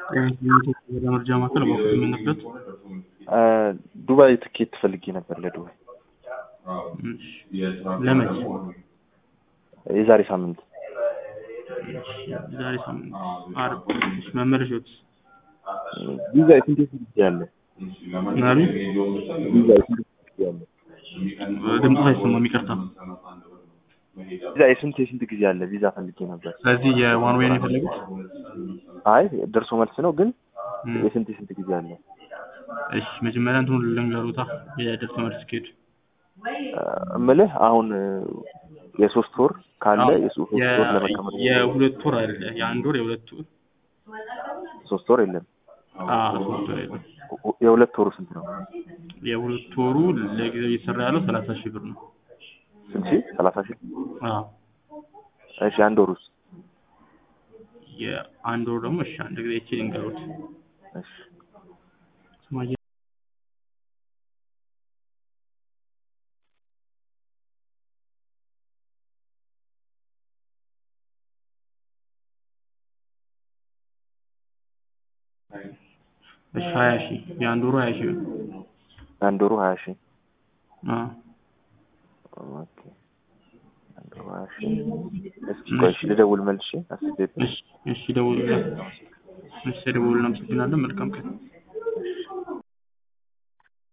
መረጃ ማዕከል በወቅቱ የምንበት ዱባይ ትኬት ፈልጌ ነበር ለዱባይ ለመቼ የዛሬ ሳምንት ዛሬ ሳምንት አርብ መመለሻዎት ቪዛ የስንት የስንት ጊዜ አለ? ምናሉ ቪዛ የስንት የስንት ጊዜ አለ? ድምፅ አይሰማም ይቅርታ ቪዛ የስንት የስንት ጊዜ አለ? ቪዛ ፈልጌ ነበር። ስለዚህ የዋን ዌይ ነው የፈለጉት አይ ደርሶ መልስ ነው ግን እም፣ የስንት የስንት ጊዜ አለ? እሺ መጀመሪያ እንትኑ ልንገሩታ የደርሶ መልስ ትኬቱ እምልህ አሁን የሶስት ወር ካለ አዎ፣ የሶስት የ- ወር ለመቀመጥ የሁለት ወር አለ የአንድ ወር የሁለት ወር ሶስት ወር የለም። አዎ ሶስት ወር የለም የሁለት ወሩ ስንት ነው? የሁለት ወሩ ለጊዜው እየሰራ ያለው ሰላሳ ሺህ ብር ነው ስንት ሺህ? ሰላሳ ሺህ አዎ እሺ አንድ ወር ውስጥ የአንድ ወር ደግሞ እሺ አንድ ጊዜ ይቺ ልንገሩት እሺ ስማየ እሺ ሀያ ሺህ የአንድ ወሩ ሀያ ሺህ ነው አንድ ወሩ ሀያ ሺህ አዎ ኦኬ አንድ ወሩ ሀያ ሺህ እስኪ ቆይ እሺ ልደውል መልሼ አስቤበት እሺ እሺ ደውሉልን እሺ ደውሉልን አመሰግናለን መልካም ቀን